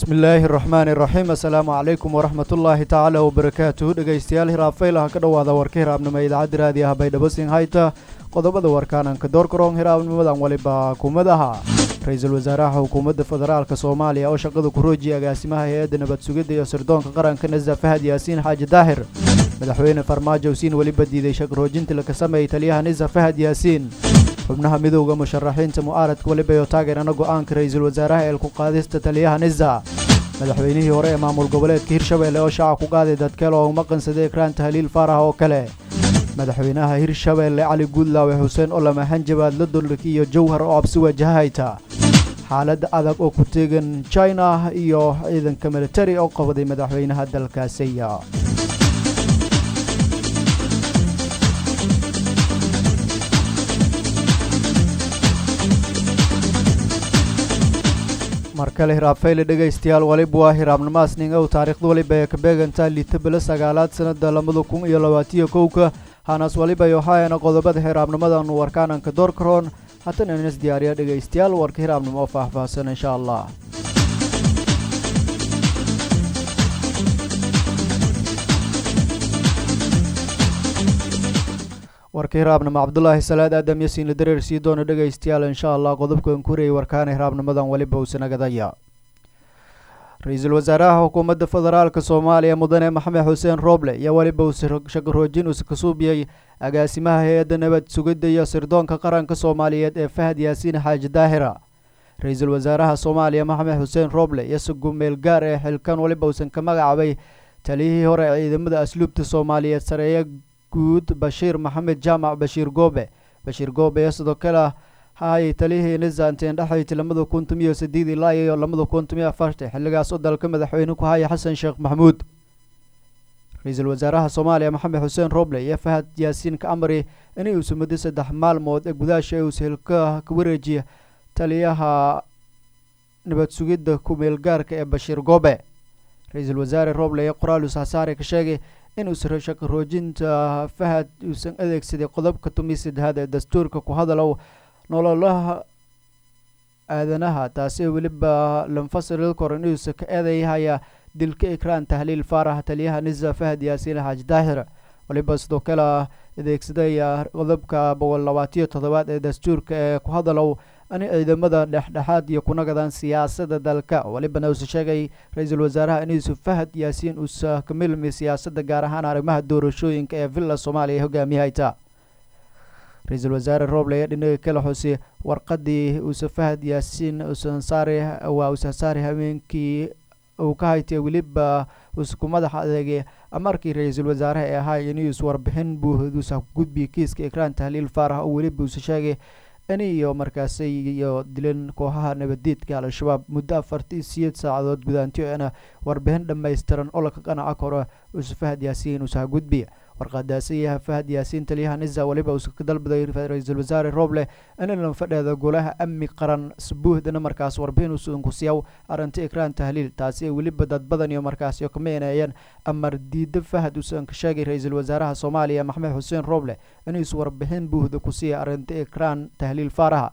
bismillaahi raxmaani raxiim assalaamu calaykum waraxmatullaahi tacaala wabarakaatuhu dhegaystayaal hiraabfaylaha ka dhowaada warka hiraabnimo idaacadda raadi ah baydhabo singhayta qodobada warkaananka doorkaroon hiraabnimadan waliba kumadaha ra-iisul wasaaraha xukuumadda federaalka soomaaliya oo shaqada ku roojiya agaasimaha hay-adda nabad sugidda iyo sirdoonka qaranka nasa fahad yaasiin xaaji daahir madaxweyne farmaajo siin weliba diiday shaqroojinta laka sameeyey taliyaha nisa fahad yaasiin xubnaha midowda musharaxiinta mu'aaradka weliba iyo taageerana go'aanka ra-iisul wasaaraha ee ku qaadista taliyaha nisa madaxweynihii hore ee maamul goboleedka hirshabeelle oo shaaca ku qaaday dadkale oo maqansaday ekraan tahliil faarax oo kale madaxweynaha hirshabeelle cali guudlaawe xuseen olama hanjabaad la dollarka iyo jawhar oo absi wajahayta xaaladda adag oo ku teegan china iyo ciidanka militari oo qabday madaxweynaha dalkaasiya mar kale hiraabfayle dhegaystayaal waliba waa hiraabnimaas ningow taariikhda waliba ee ka beegantaa liitabala sagaalaad sanada labada kun iyo labaatiyo kowka hanas waliba yohaayana qodobada hiraabnimadanu warkaananka doorkaroon haddana inas diyaariya dhegaystayaal warka hiraabnimo oo faahfaahsan insha allah warka hiraabnimo cabdulaahi salaad aadam yasiinla dareer sii doona dhegaystayaal insha allah qodobkan ku horeyay warkaana hiraabnimadan waliba uusanagadaya ra-iisul wasaaraha xukuumadda federaalka soomaaliya mudane maxamed xuseen rooble iyo weliba uu shaqaroojin uus ka suubiyey agaasimaha hay-adda nabad sugidda iyo sirdoonka qaranka soomaaliyeed ee fahad yaasiin xaaji daahira ra-iisul wasaaraha soomaaliya maxamed xuseen rooble iyo sugumeel gaar ee xilkan weliba uusan ka magacaabay taliyihii hore ee ciidamada asluubta soomaaliyeed sareeye guud bashiir maxamed jaamac bashiir goobe bashiir goobe iyo sidoo kale hayay taliyihii nisanteen dhexayti lamada kun tomiyo sideed ilaa iyo lamada kun tomiyo afartan xilligaas oo dalka madaxweyne ku haya xasan sheekh maxamuud ra-iisul wasaaraha soomaaliya maxamed xuseen roble iyo fahad yaasiin ka amri inay uusa muddo saddex maalmood ee gudaasha ee uusa hilka ka wareejiya taliyaha nabad sugidda kumeel gaarka ee bashiir goobe ra-iisul wasaare roble iyo qoraal uus hasaare ka sheegay inuusa shaqo roojinta fahad uusan adeegsaday qodobka tomiyo saddexaad ee dastuurka ku hadalow nololaha aadanaha taasi weliba lanfasil koran inuusa ka eedayhaya dilka ikraan tahliil faarax taliyaha nisa fahad yaasiin xaaji daahir waliba sidoo kale adeegsadaya qodobka boqol labaatiyo toddobaad ee dastuurka ee ku hadalow in ciidamada dhexdhexaad iyo kunagadan siyaasada dalka walibana uusa sheegay ra-iisul wasaaraha inuusa fahad yaasiin uusa ka milmi siyaasadda gaar ahaan arrimaha doorashooyinka ee villa soomaaliya ee hogaamiyahayta ra-iisul wasaare rooble ayaa dhinaga kala xusay warqadii uusa fahad yaasiin usansaari waa usasaari habeenkii uu ka haytay weliba uusa ku madax adeegay amarkii ra-iisul wasaaraha ee ahaa inuus warbixin buuhduusa ku gudbiyay kiiska ikraan tahliil faarax oo weliba uusa sheegay in iyo markaasi iyo dilan kooxaha nabadiidka al-shabaab muddo afartii siyeed saacadood gudaantiyo ina warbixin dhammaystiran oo laka qanaca karo uusa fahad yaasiin uusa gudbiya warqadaasiyaha fahad yaasiin taliyaha nisa weliba uusa ka dalbaday ra-iisul wasaare rooble in fadheeda golaha amni qaran sabuuhdana markaas warbixin uusan ku siiyaw arrinta ikraan tahliil taasi ay weliba dad badan iyo markaasi ka meenayeen amar diida fahad uusan ka sheegay ra-iisul wasaaraha soomaaliya maxamed xuseen rooble inuusa warbixin buuhda ku siiya arrinta ikraan tahliil faaraha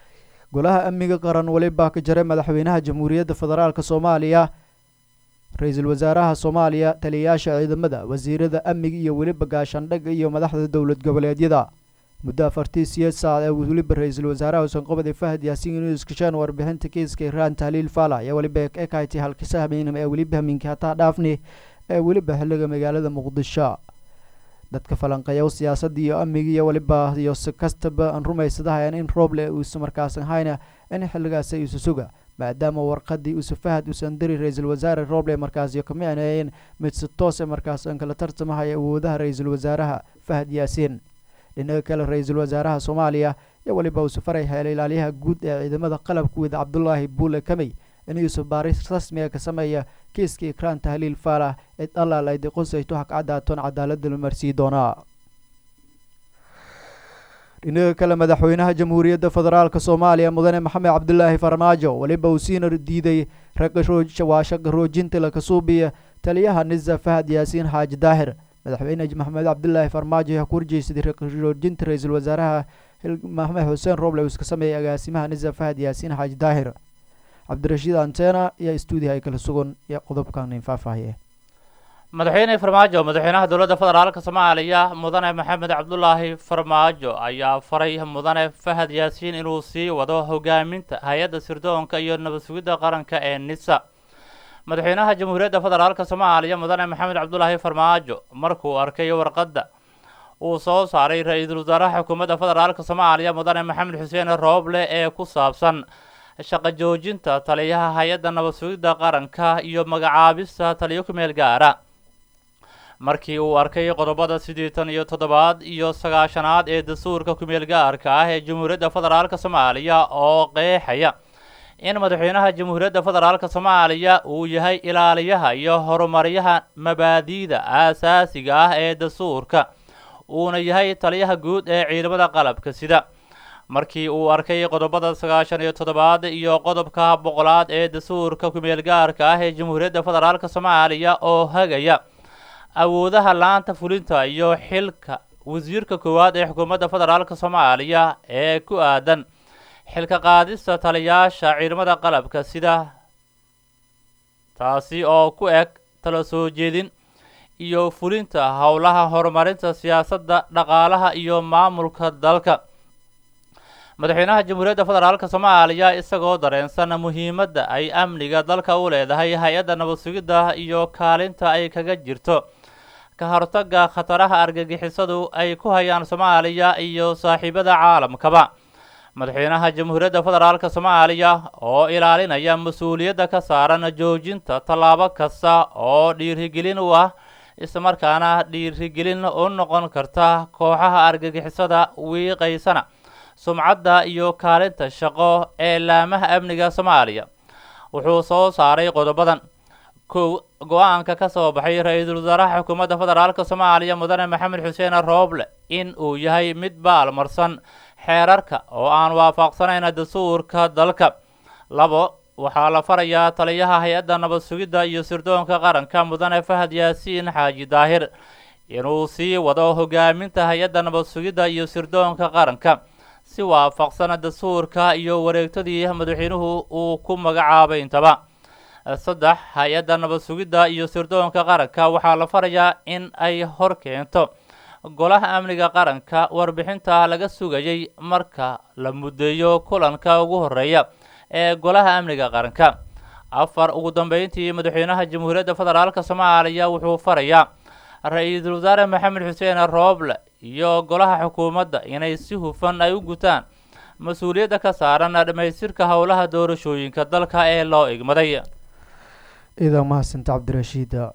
golaha amniga qaran weliba ka jaray madaxweynaha jamhuuriyadda federaalk soomaaliya ra-iisul wasaaraha soomaaliya taliyayaasha ciidamada wasiirada amniga iyo weliba gaashaandhaga iyo madaxda dowlad goboleedyada muddo afartii siyeed saac ee weliba ra-iisul wasaaraha uusan qabaday fahad yaasiin inuu iskasheen warbixinta kiiska ikraan tahliil faala ayaa weliba ekahaytay halkisa habeenimo ee weliba hamiinka hataa dhaafni ee weliba xilliga magaalada muqdisho dadka falanqeeya siyaasadda iyo amniga iyo weliba iyo si kastaba aan rumaysadahayan in rooble uusa markaasan hayna in xilligaasi uusa suga maadaama warqadii uusa fahad uusan diri ra-iisul wasaare rooble markaasi ka micneeyeen mid si toose markaas aan kala tartamahaya awoodaha ra-iisul wasaaraha fahad yaasiin dhinaga kale ra-iisul wasaaraha soomaaliya iyo weliba uusa faray heela ilaaliyaha guud ee ciidamada qalabka wida cabdulaahi buule kamey inuusa baaris rasmiga ka sameeya kiiska ikraan tahliil faalax cid allaal ay diqosayto hakcadaatoon cadaalada la marsii doonaa dhinaga kale madaxweynaha jamhuuriyadda federaalk soomaaliya mudane maxamed cabdulaahi farmaajo weliba uu siina diiday waa shaqa roojinta laka suubiya taliyaha nisa fahad yaasiin xaaji daahir madaxweyne maxamed cabdulaahi farmaajo ayaa ku horjeysaday roojinta ra-iisul wasaaraha maxamed xuseen roble uu iska sameeyay agaasimaha nisa fahad yaasiin xaaji daahir cabdirashiid antena iyo stuudiha ay kala sugan iyo qodobkan in faahfaahiye madaxweyne farmaajo madaxweynaha dowladda federaalka soomaaliya mudane maxamed cabdulaahi farmaajo ayaa faray mudane fahad yaasiin inuu sii wado hogaaminta hay-adda sirdoonka iyo nabad sugidda qaranka ee nisa madaxweynaha jamhuuriyadda federaalka soomaaliya mudane maxamed cabdulaahi farmaajo markuu arkay warqadda uu soo saaray ra-iisul wasaaraha xukuumadda federaalka soomaaliya mudane maxamed xuseen rooble ee ku saabsan shaqo joojinta taliyaha hay-adda nabad sugidda qaranka iyo magacaabista taliyo ku meel gaara markii uu arkay qodobada siddeetan iyo toddobaad iyo sagaashanaad ee dastuurka kumeel gaarka ah ee jamhuuriyadda federaalka soomaaliya oo qeexaya in madaxweynaha jamhuuriyadda federaalka soomaaliya uu yahay ilaaliyaha iyo horumaryaha mabaadi'da aasaasiga ah ee dastuurka uuna yahay taliyaha guud ee ciidamada qalabka sida markii uu arkay qodobada sagaashan iyo toddobaad iyo qodobka boqolaad ee dastuurka kumeel gaarka ah ee jamhuuriyadda federaalka soomaaliya oo hagaya awoodaha laanta fulinta iyo xilka wasiirka koowaad ee xukuumadda federaalka soomaaliya ee ku aadan xilka qaadista taliyaasha ciidamada qalabka sida taasi oo ku eg tala soo jeedin iyo fulinta howlaha horumarinta siyaasadda dhaqaalaha iyo maamulka dalka madaxweynaha jamhuuriyadda federaalka soomaaliya isagoo dareensan muhiimadda ay amniga dalka u leedahay hay-adda nabad sugidda iyo kaalinta ay kaga jirto ka hortagga khataraha argagixisadu ay ku hayaan soomaaliya iyo saaxiibada caalamkaba madaxweynaha jamhuuriyadda federaalka soomaaliya oo ilaalinaya mas-uuliyadda ka saaran joojinta tallaabo kasta oo dhiirigelin u ah islamarkaana dhiirigelin u noqon karta kooxaha argagixisada wiiqaysana sumcadda iyo kaalinta shaqo ee laamaha amniga soomaaliya wuxuu soo saaray qodobadan kow go-aanka ka soo baxay ra-iisul wasaaraha xukuumadda federaalka soomaaliya mudane maxamed xuseen rooble in uu yahay mid baalmarsan xeerarka oo aan waafaqsanayn dastuurka dalka labo waxaa la farayaa taliyaha hay-adda nabad sugidda iyo sirdoonka qaranka mudane fahad yaasiin xaaji daahir inuu sii wado hogaaminta hay-adda nabad sugidda iyo sirdoonka qaranka si waafaqsan dastuurka iyo wareegtadii madaxweynuhu uu ku magacaabay intaba saddex hay-adda nabad sugidda iyo sirdoonka qaranka waxaa la farayaa in ay hor keento golaha amniga qaranka warbixinta laga sugayay marka la muddeeyo kulanka ugu horeeya ee golaha amniga qaranka afar ugu dambeyntii madaxweynaha jamhuuriyadda federaalka soomaaliya wuxuu farayaa ra-iisul wasaare maxamed xuseen rooble iyo golaha xukuumadda inay si hufan ay u gutaan mas-uuliyadda ka saaran dhammaystirka howlaha doorashooyinka dalka ee loo igmaday idaa mahadsanta cabdirashiida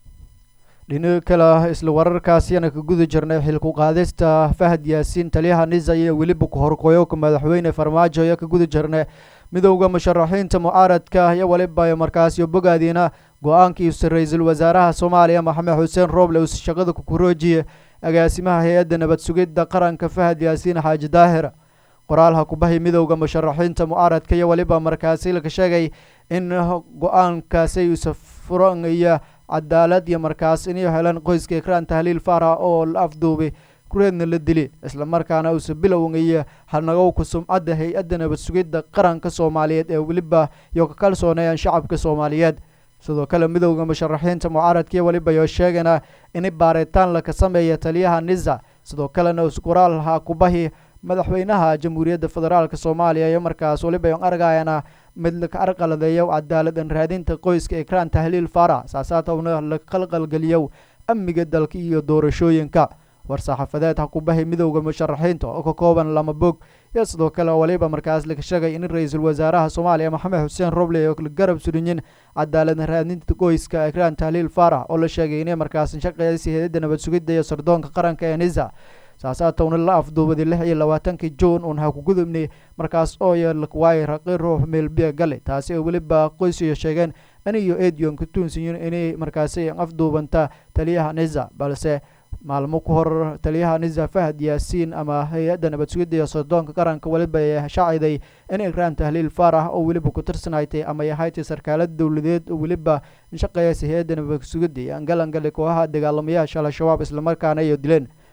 dhinaga kale ah isla wararkaasiyana ka guda jirnay xilku qaadista fahad yaasiin taliyaha nisa iyo weliba ku-horqoyoka madaxweyne farmaajo ayaa ka guda jirnay midowda musharaxiinta mucaaradka iyo weliba markaasiyo bogaadiina go-aankiisa ra-iisul wasaaraha soomaaliya maxamed xuseen rooble uu shaqada kukuroojiye agaasimaha hay-adda nabad sugidda qaranka fahad yaasiin xaaji daahir qoraalha kubahay midowda musharaxiinta mucaaradka iyo weliba markaasi laka sheegay in go-aankaasi uusa furanayo cadaalad iyo markaas inay helan qoyska ikraan tahliil faarax oo la afduubay kureedna la dili islamarkaana uusa bilowngaya hanagowka sumcadda hay-adda nabad sugidda qaranka soomaaliyeed ee weliba iyo ka kalsoonayaan shacabka soomaaliyeed sidoo kale midowda musharaxiinta mucaaradkii weliba iyo sheegana in baaritaan laka sameeya taliyaha nisa sidoo kalena qoraalha kubahi madaxweynaha jamhuuriyadda federaalk soomaaliya iyo markaas weliba yon argayana mid laka arqaladeeyo cadaaladan raadinta qoyska ikraan tahliil faarax saasaatowna la qalqalgeliyo amniga dalka iyo doorashooyinka war-saxaafadeed ha kubahay midowda musharaxiinta oo ka kooban lama bog iyo sidoo kale waliba markaas laga sheegay in ra-iisul wasaaraha soomaaliya maxamed xuseen roble oo la garab surinyin cadaalada raadinta qoyska ikraan tahliil faarax oo la sheegay inay markaas shaqeeysa hay-adda nabad sugidda iyo sirdoonka qaranka ee nisa saasaatowna la afduubaday lix iyo labaatankii juun uun ha ku gudubnay markaas oo yeelwaay raqi ruux meelbiya gale taasi oo weliba qoysiyo sheegeen aniyo edion ka tuunsiyin inay markaasi afduubanta taliyaha nisa balse maalmo ku hor taliyaha nisa fahad yaasiin ama hay-adda nabad sugidda iyo sirdoonka qaranka weliba ay shaaciday in ikraan tahliil faarax oo weliba ku tirsanaytay ama yahaytay sarkaalada dowladeed oo weliba shaqeeyasa hay-adda nabad sugidda iyo angalangali kooxaha dagaalamayaasha al-shabaab islamarkaana iyo dileen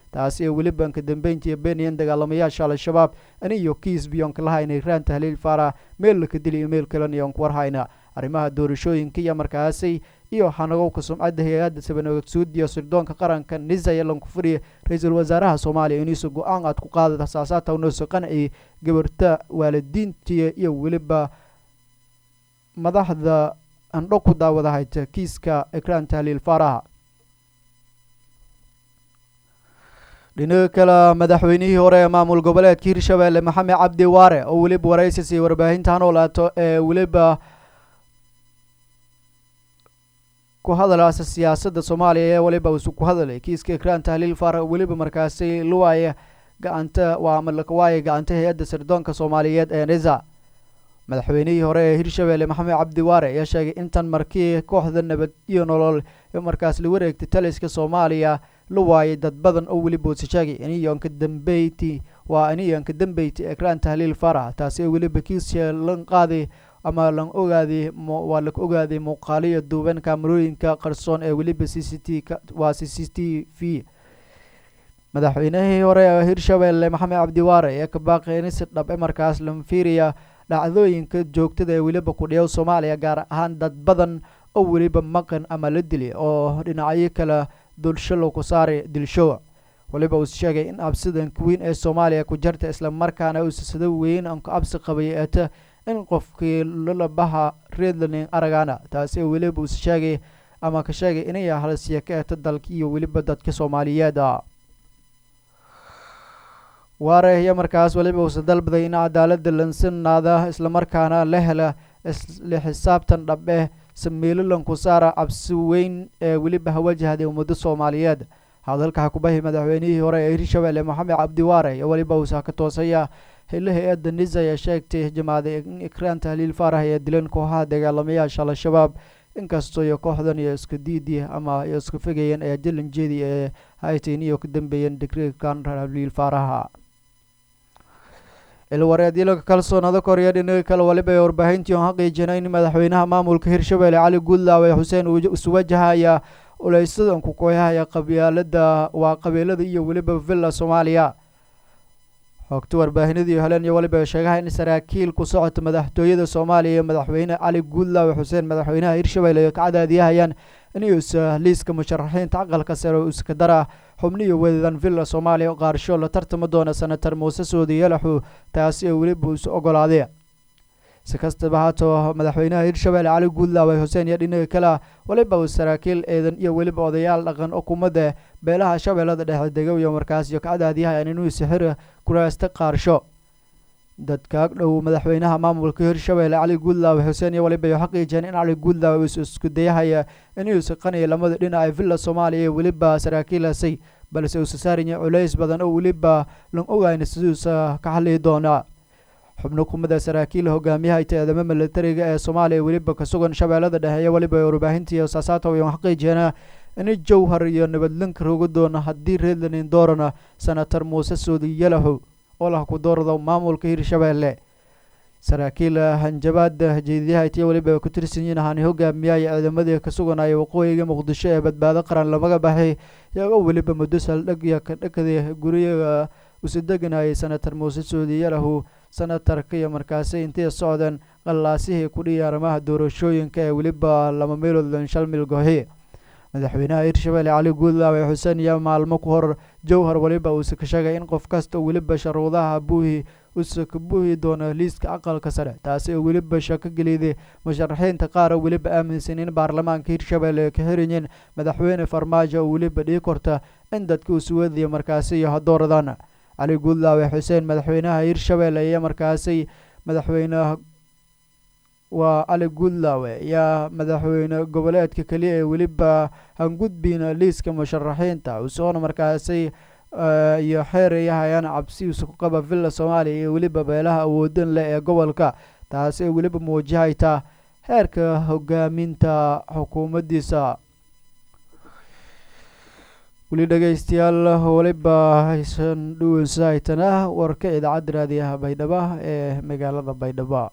taasi ee weliba anka dambeyntii beenayan dagaalamayaasha al-shabaab aniyo kiisbiyonka lahayna ikraan tahliil faarax meel laka dili iyo meel kalena iyoon ku warhayna arrimaha doorashooyinka iyo markaasi iyo hanagowka sumcadda hay-adda sabanogsuud iyo sirdoonka qaranka nisaya lankufuriya ra-iisul wasaaraha soomaaliya iniisu go-aan aad ku qaadata saasaata unooso qanci gabarta waalidiintiya iyo weliba madaxda andho ku daawada hayta kiiska ikraan tahliil faaraha dhinaga kale madaxweynihii hore ee maamul goboleedka hirshabeelle maxamed cabdi waare oo weliba waraysis iyo warbaahinta hanoolaato ee weliba ku hadalaasa siyaasadda soomaaliya ee weliba isu ku hadalay kiiska ikraan tahliil faarax weliba markaasi luwaaya gacanta waa malakawaaya gacanta hay-adda sirdoonka soomaaliyeed ee nisa madaxweynihii hore ee hirshabeelle maxamed cabdi waare ayaa sheegay intan markii kooxda nabad iyo nolol ee markaas la wareegtay taliska soomaaliya la waayay dad badan oo weli boodsi sheegay iniyoonka dambeyti waa iniyoonka dambeyti ekraan tahliil farax taasi oo weliba kiisya lan qaaday ama lan ogaaday waa la ogaaday muuqaaliyo duuban kaamarooyinka qarsoon ee weliba c c t waa c c t v madaxweynihii hore ee hirshabeelle maxamed cabdi waare ee ka baaqeeni si dhab e markaas lanfiiriya dhacdooyinka joogtada ee weliba kudhiyow soomaaliya gaar ahaan dad badan oo weliba maqan ama la dili oo dhinacyo kale dulsho lagu saaray dilshowa weliba uu sheegay in absidanka weyn ee soomaaliya ku jarta islamarkaana uusasado weyn aan ku absi qabay eeta in qofkii lalabaha reedlaning aragana taasi oo weliba uus sheegay ama ka sheegay inay halsiya ka eeta dalka iyo weliba dadka soomaaliyeeda waare iyo markaas weliba uusa dalbaday in cadaalada lansinaada islamarkaana la hela isla xisaabtan dhabe sameelo lankusaara cabsi weyn ee weliba hawajahday ummado soomaaliyeed hadalka xakubahi madaxweynihii hore ee hirshabeelle maxamed cabdi waare iyo weliba uusa ka toosaya xilli hay-adda nisa ayaa sheegtay jamaaday in ikraan tahliil faarax ee dilan kooxaha dagaalamayaasha al-shabaab inkastoo iyo kooxdan iyo isku diidi ama iyo isku fegayeen ee jalanjeedi ee haytain iyo ka dambeeyeen digrikan tahliil faaraha ilwareedyalaka kalsoonada korya dhinaga kale waliba ee warbaahintii oon xaqiijinay in madaxweynaha maamulka hirshabeelle cali guudlaawe xuseen uu iswajahaya uleysadan ku kooyahaya qabyaalada waa qabiilada iyo weliba villa soomaaliya xogta warbaahinadii heleen iyo waliba sheegaha in saraakiil ku socota madaxtooyada soomaaliya iyo madaxweyne cali guudlaawe xuseen madaxweynaha hirshabeelle ay ka cadaadiyahayaan inuusa liiska musharaxiinta aqalka sare oo iska dara xubniyo wedadan villa soomaaliya qaarsho la tartami doona senator muuse soodi yalaxu taasi oo weliba isu ogolaaday si kastaba haatoo madaxweynaha hirshabeelle cali guudlaawe xuseen iyo dhinaga kale weliba uu saraakiil eedan iyo weliba odayaal dhaqan xukuumadda beelaha shabeellada dhexe degow iyo markaas iyo ka cadaadiyahayaan inuu sixir kuraasta qaarsho dadka ag dhow madaxweynaha maamulka hirshabeelle cali guudlaawe xuseen iyo waliba xaqiijeen in cali guudlaawe isu isku dayahaya inuusa qaniya lamada dhinac ee villa soomaaliya iyo weliba saraakiilasay balse uusa saaraya culays badan oo weliba lan ogayna siduusa ka hadlihi doonaa xubno kumida saraakiil hogaamiyaha ita-eedamo militariga ee soomaaliya weliba ka sugan shabeellada dhexe iyo weliba warbaahintii saasaata wayan xaqiijeena in jowhar iyo nabadlanka roga doona haddii reedlanin doorana senator muuse soodi yalaxo oo lah ku doorado maamulka hirshabeelle saraakiil hanjabaada jeediyaha itiyo weliba ku tirsan yihiin hani hogaamiyaya ciidamadii ka suganaya waqooyiga muqdisho ee badbaado qaran lamaga baxay iyagoo weliba muddo saldhig iyo kadhakada guriyaga usu deganayay senator muuse soodi yalahu senatarka iyo markaasi intay socdeen qallaasihii kudhiya arrimaha doorashooyinka ee weliba laba meelood lanshal milgohi madaxweynaha hirshabeelle cali guudlaawe xuseen iyo maalmo ku hor jowhar weliba uuse ka sheegay in qof kasta weliba sharuudaha buuhi uuse ka buuhi doono liiska aqalka sare taasi oo weliba shako geliyday musharaxiinta qaar oo weliba aaminsan in baarlamaanka hirshabeelle ka xiriyiin madaxweyne farmaajo oo weliba dhii korta in dadka usuwadaya markaasi iyo hadooradaan cali guudlaawe xuseen madaxweynaha hirshabeelle iyo markaasi madaxweyne waa cali guudlaawe ayaa madaxweyne goboleedka keliya ee weliba hangudbiina liiska musharaxiinta usoona markaasi iyo xeerayahayaan cabsiiisa ku qaba villa soomaaliya iyo weliba beelaha awoodan leh ee gobolka taasi oo weliba muwajahayta heerka hogaaminta xukuumaddiisa weli dhegeystayaal weliba haysan dhuwansahaytana warka idaacadda raadiyaha baydhabo ee magaalada baydhabo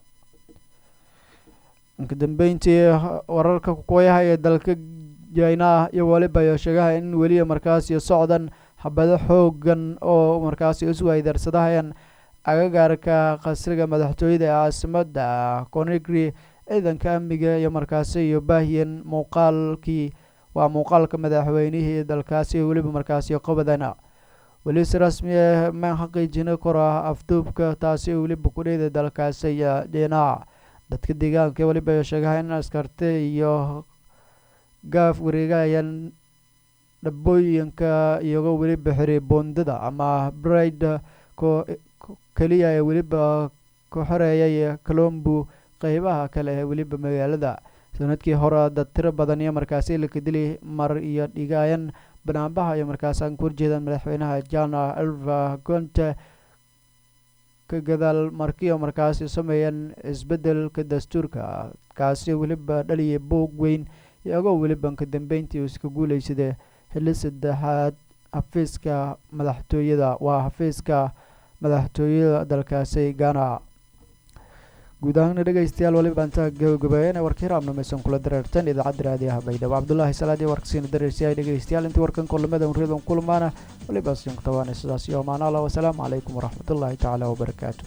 inka dambeyntii wararka kukooyaha ee dalka jina iyo weliba iyo sheegaha in weliya markaas iyo socdan habado xoogan oo markaasi isweydarsadahayan agagaarka qasriga madaxtooyada ee caasimada conegri ciidanka amniga iyo markaasi iyo baahiyan muuqaalkii waa muuqaalka madaxweynihii dalkaasi weliba markaasi qobadana weli si rasmi ah ma xaqiijina kora afduubka taasi weliba kudheyda dalkaasi iyo dhinac dadka deegaanka weliba sheegaha in askarte iyo gaaf wareegayaan dhabooyinka iyago weliba xiray boondada ama bride ko keliya ee weliba ku xoreeyay colombo qeybaha kale ee weliba magaalada sanadkii hore dad tiro badan iyo markaasi laka dili mar iyo dhigaayan banaanbaha iyo markaas aan ku horjeedaan madaxweynaha jana elva gonte ka gadaal markiio markaasi sameeyeen isbedelka dastuurka kaasi weliba dhaliyay boog weyn iyagoo weliba ka dambeyntii iska guuleysada xilli saddexaad xafiiska madaxtooyada waa xafiiska madaxtooyada dalkaasi ghana guud ahaana dhegeystayaal waliba intaa gabagabeeyeen warkii raabnamaysan kula dareertan idaacadda raadiyaha baydhabo cabdullaahi salaad iyo warkasiina dareersiyahay dhegeystayaal intii warkan kulamada unriyadan kulmaana waliba siin kutabaana sidaas iyo amaana allah wasalaamu calaykum waraxmatullaahi tacaala wabarakaatu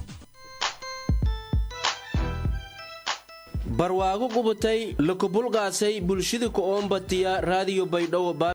barwaago qubatay lakubulqaasay bulshada ku oombatiya raadiyo baydhabo